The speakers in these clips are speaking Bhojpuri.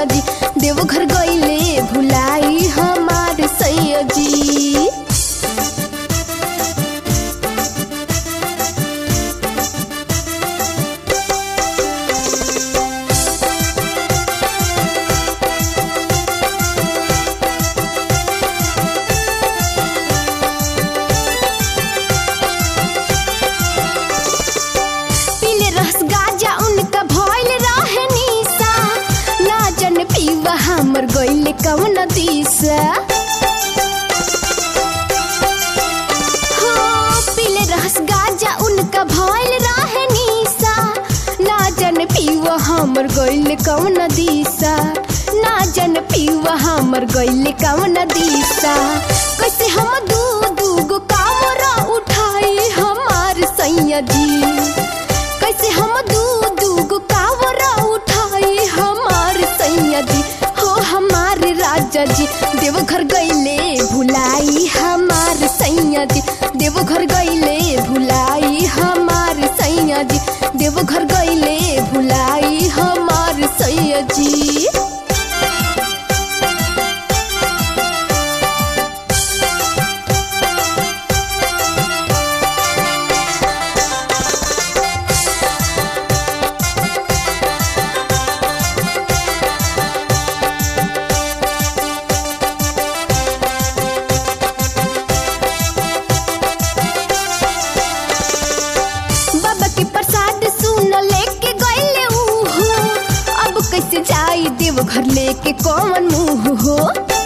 सैया जी देवघर गईले भुलाई हमार सैया जी पीले रस गाजा उनका भइल रहे निशा ना जन पीवा हमर गइले कवन दिशा हो पीले रस गाजा उनका भइल रहे निशा ना जन पीवा हमर गइले कवन दिशा ना जन पीवा हमर गइले कवन दिशा कैसे हम दू दू गो कामरा उठाई हमार सैया जी कैसे हम दू दू गो कावरा उठाई हमार सैया जी हो हमार राजा जी देवघर गईले भुलाई हमार सैया जी देवघर गईले भुलाई हमार सैया जी देवघर गईले भुलाई हमार सैया जी बाबा के प्रसाद सुन लेके गईले उहो अब कैसे जाई देव घर लेके कौन मुंह हो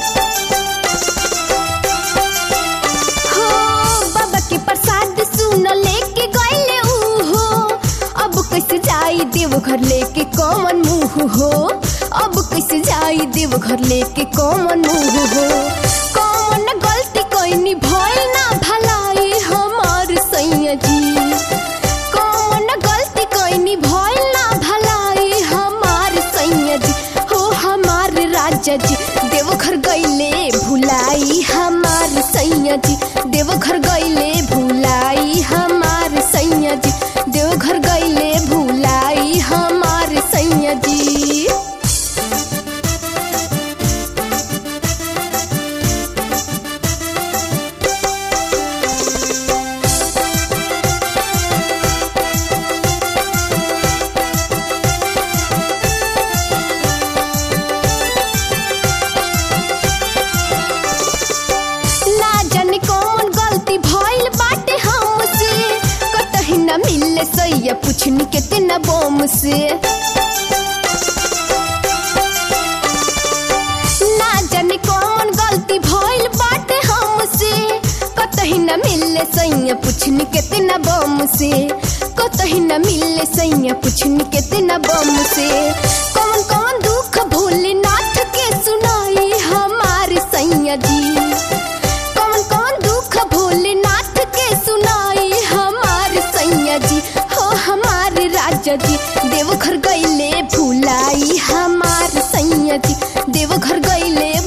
हो बाबा के प्रसाद सुन लेके गईले उहो अब कैसे जाई देव घर लेके कौन मुंह हो अब कैसे जाई देव घर लेके कौन मुंह हो कौन गलती कैनी भइल ना भलाई हमार सैया जी कौन गलती कैनी भइल ना भलाई हमार सैया जी हो हमार राजा जी देवघर गईले भुलाई हमार सैया जी देवघर गईले भुलाई हमार सैया जी देवघर गईले भुलाई हमार सैया जी ना जाने कौन गलती भइल बाटे हमसे कतही न मिले सैया पुछनी कितना बम से ना जाने कौन गलती भइल बाटे हमसे कतही न मिले सैया पुछनी कितना बम से कतही न मिले सैया पुछनी कितना बम से कौन कौन दुख भोलेनाथ के सुनाई हमार सैया जी कौन कौन दुख भोलेनाथ के सुनाई हमार सैया जी हो हमार राजा जी देवघर गईले भुलाई हमार सैया जी देवघर गईले